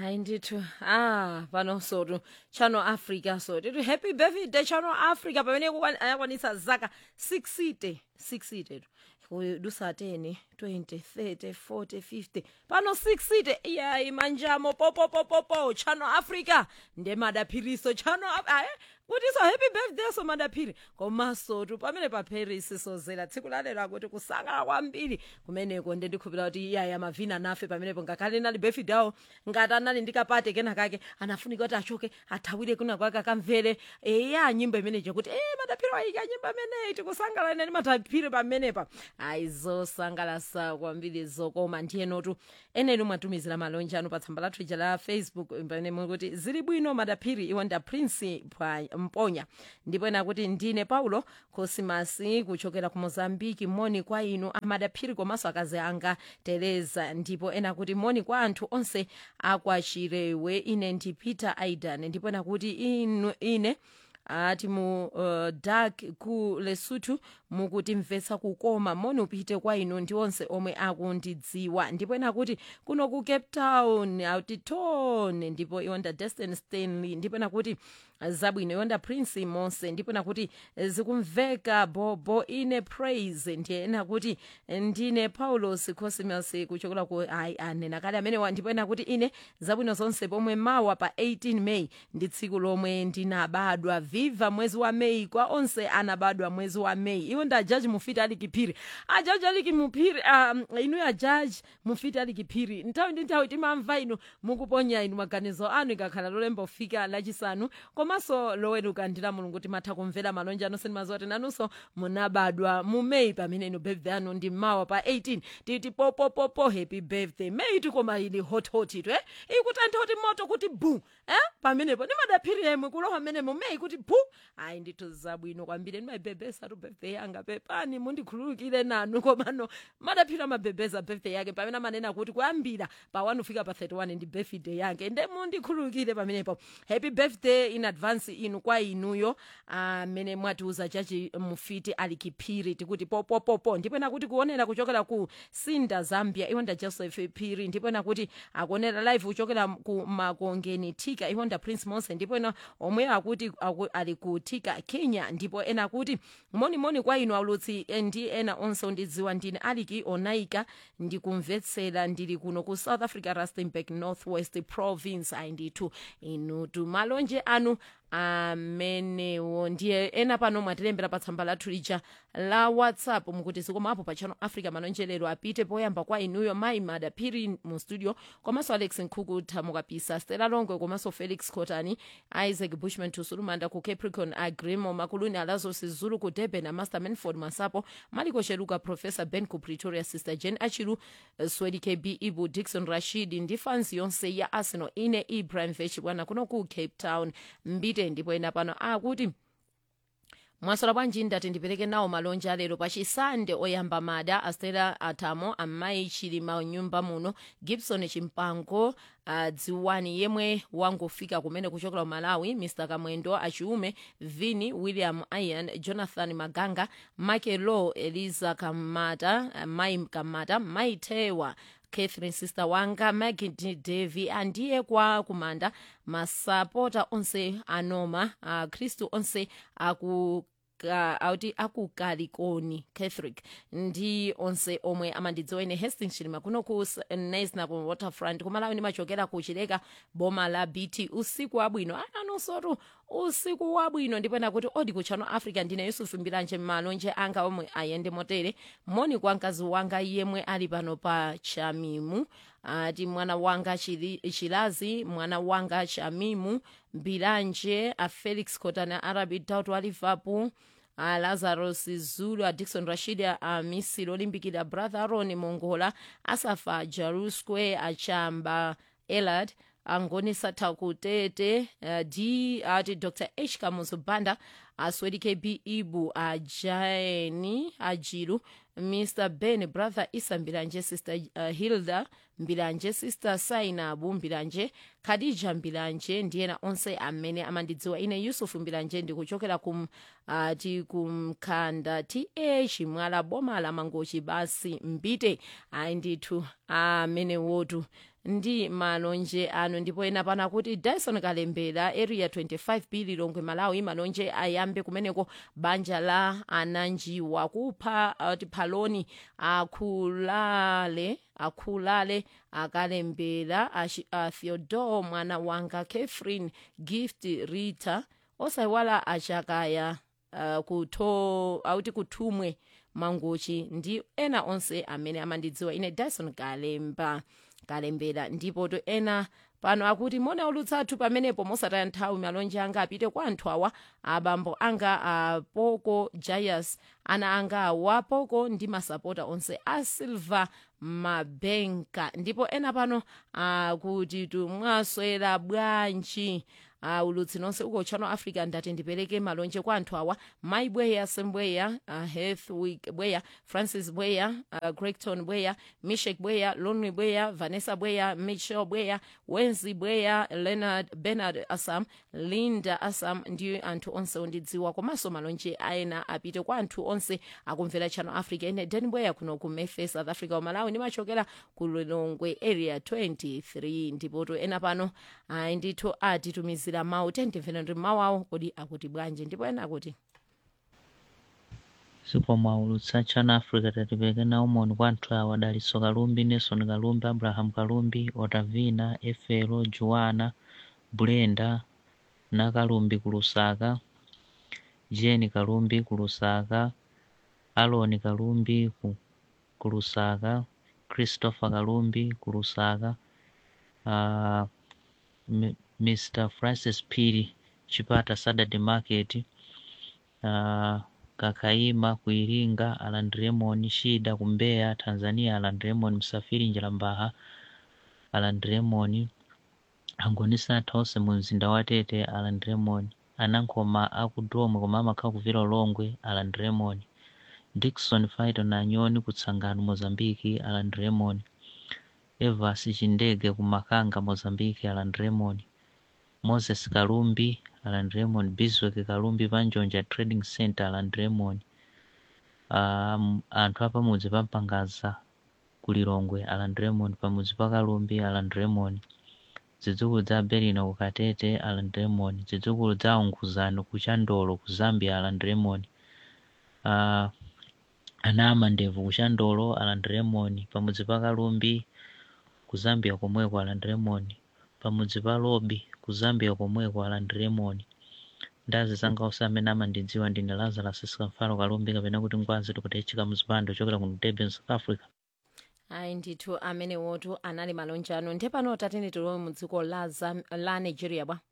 hayi ndithu ah pano sotu channel africa so tithi happy birthday channel africa pamene kukwan- ayakwanitsa zaka 60 60 kudusa 10 20 30 40 50 pano 60 iyayi manjamo popopopopo channel africa ndemadaphiriso channel Af- ayi kuti so happy birthday so madaphiri komasotu pamene pa paris sozera tsiku lalero akuti kusangala kwambiri kumeneko nde ndikhulupira kuti iyaya mavina nafe pamenepo ngakhale nali birthday awo ngati anali ndikapate kenakake anafunika kuti achoke athawire kuna kwake akamvere eya nyimbo imeneyo kuti e madaphiri wayika nyimbo imeneyi tikusangala nani madaphiri pamenepa ayi zosangalasa kwambiri zokoma ndiyenotu eneni mwatumizira malonje anu pa tsamba lathu ija la facebook pamene mukuti zili bwino madaphiri iwo nda prince Pwa- mponya ndipo ena kuti ndine paulo cosimasi kuchokera ku mozambiki moni kwa inu amadaphiri komanso akazi anga tereza ndipo ena kuti moni kwa anthu onse akwachirewe ine ndi peter aidan ndipo ena kuti inu ine ati mu uh, dak ku lesotho mukutimvetsa kukoma moni upite kwa inu ndi onse omwe akundidziwa ndipo ena kuti kuno ku cape town autitone ndipo iwonda destin stanley ndipo ena kuti zabwino iwonda prince monse ndipo ena kuti zikumveka bobo ine praise ndiye ena kuti ndine paulos cosmas kuchokera ku ayi anena kale amenewa ndipo ena kuti ine zabwino zonse pomwe mawa pa 18 may ndi tsiku lomwe ndinabadwa viva mwezi wa may kwa onse anabadwa mwezi wa may iwo nda jaji mufiti ali kiphiri ajaji ali kimuphiri um, inu ajaji mufiti ali kiphiri nthawi ndi nthawi timamva inu mukuponya inu maganizo anu ikakhala lolemba ufika lachisanu komanso loweruka ndila mulungu timatha kumvera malonje anu senimaziwa kuti nanunso munabadwa mu may pamene inu birthday anu ndi mawa pa 18 titi popopopo happy birthday may tikoma ili hothot itu eh ikutantha kuti moto kuti bu eh pamenepo nimadaphiri yemwe kulowa mmenemo may kuti bu ayi ndithu zabwino kwambiri ndimayibebesa tu birthday yanga pepani mundikhululukire nanu komano madaphiri amabebeza birthday yake pamene amanena kuti kuyambira pa 1 kufika pa 31 ndi birthday yake nde mundikhululukire pamenepo happy birthday in advance inu kwa inuyo amene mwatiuza chachi mufiti ali kiphiri tikuti popopopo ndipo ena kuti kuonera kuchokera ku sinda zambia iwonda joseph phiri ndipo ena kuti akuonera live kuchokera ku makongeni thika iwonda prince monse ndipo ena omwe akuti aku, ali ku thika kenya ndipo ena kuti monimoni kwa inu aulutsi eh, ndi ena onse ondidziwa ndine aliki onaika ndikumvetsera ndili kuno ku south africa rustenburg northwest province ayi ndithu inutu malonje anu amenewo ndiye ena pano mwatilembera pa tsamba lathu lija la whatsapp mukuti zikomapo pa channel africa malonjelero apite poyamba kwa inuyo mayi madaphiri mu studio komanso alex nkhuku thamukapisa stela longwe komanso felix cotani isaac bushman tusulumanda ku capricorn agrimo makuluni alazos zulu ku durban amaster manford masapo maliko sheluka professor ben ku pretoria sister jen achilu uh, swedi kb ibu dixon rashid ndi fans yonse ya arsenal ine ibrahim vechibwana kuno ku cape town mbite ndipo ena pano akuti mwasola bwanji ndati ndipereke nawo malonje alero pachisande oyamba mada astela atamo amayi chilima nyumba muno gibson chimpango uh, dziwani yemwe wangofika kumene kuchokera ku malawi mr kamwendo achiume vini william ian jonathan maganga michael law eliza kamata uh, mai kamata mai tewa catherine sister wanga magid devi andiye kwa kumanda masapota onse anoma akhristu uh, onse aku ka- auti akukalikoni catholic ndi onse omwe amandidziwa ine hastings chilima kuno ku nesna ku waterfront kumalawi ndimachokera ku chileka boma la bt usiku wabwino ananonsotu usiku wabwino ndipo ena kuti odi ku channel africa ndine yusufu mbiranje malonje anga omwe ayende motere moni kwa mkazi wanga yemwe ali pano pa chamimu ati mwana wanga Chili- chilazi mwana wanga chamimu mbiranje a felix cotana arabi dauto a liverpool a lazarus zulu a dixon rashid a misiri olimbikira brother aron mongola asafa jaru square achamba elad angonisa takutete uh, d ati dr h kamuzu banda aswedi kb ibu ajaeni ajiru mr ben brother isambiranje sister uh, hilda mbilanje sister sainabu mbilanje khadija mbilanje ndiyena onse amene amandidziwa ine yusufu mbilanje ndikuchokera kum uh, tikumkhanda th mwala boma la mangochi basi mpite ayi ndithu amene wotu ndi malonje ano ndipo ena pana kuti dyson kalembera area 25 b lilongwe malawi malonje ayambe kumeneko banja la ananjiwa kupha uh, tiphaloni akhulale akhulale akalembera a theodore mwana wanga catherine gift rita osayiwala achakaya uh, kutho auti kuthumwe mangochi ndi ena onse amene amandidziwa ine dyson kalemba kalembera ndipo to ena pano akuti mona ulutsathu pamenepo mosataya nthawi malonje anga apite kwa anthu awa abambo anga apoko jayas ana anga awa poko ndi masapota onse a silver mabenka ndipo ena pano akuti tumwaswera bwanji uh, ulutsi nonse uko channel africa ndati ndipereke malonje kwa anthu awa mai bweya sembweya uh, heathwick bweya francis bweya uh, gregton bweya mishek bweya lonry bweya vanessa bweya michel bweya wenzi bweya leonard bernard assam linda assam ndi anthu onse ondidziwa komanso malonje aena apite kwa anthu onse akumvera channel africa ine den bweya kuno ku mefe south africa umalawi ndimachokera ku lilongwe area 23 ndipoto ena pano ayi ndithu atitumizira mawu tendimvera ndi mawu awo kodi akuti bwanji ndipo ena akuti sipo mwaulutsa channel africa tatipereke nawo moni kwa anthu awa daliso kalumbi nelson kalumbi abraham kalumbi otavina efelo juwana brenda na kalumbi ku lusaka jeni kalumbi ku lusaka aloni kalumbi ku, ku lusaka christopher kalumbi ku lusaka uh, mr francis piri chipata saturday market uh, kakaima ku iringa aland raymond shida ku mbeya tanzania aland raymond msafiri njalambaha aland raymond angonisa anthu onse mu mzinda wa tete aland raymond anankhoma aku domwe koma amakhala kuvira ulongwe aland raymond dickson faito na nyoni kutsangano mozambiki aland raymond evas chindege ku makanga mozambiki aland raymond moses kalumbi aland raymond biswek kalumbi panjonja trading center aland raymond um, anthu apamudzi pampangaza kulilongwe aland raymond pamudzi pa kalumbi aland raymond zidzukulu za berino ku katete aland raymond zidzukulu za unguzano ku chandolo ku zambia aland raymond uh, ana amandevu ku chandolo aland raymond pamudzi pa kalumbi ku zambia komweko aland raymond pamudzi pa lobi ku zambia komweko aland raymond ndazi zanga onse amene amandidziwa ndine lazarus sikamfalo kalumbi kapena kuti ngwazi tikutechika muzipando chokera kuno durban south africa ayi ndithu amene wotu anali malonje ano ndiye pano tatene tilowe mu dziko la, Zam- la nigeria bwa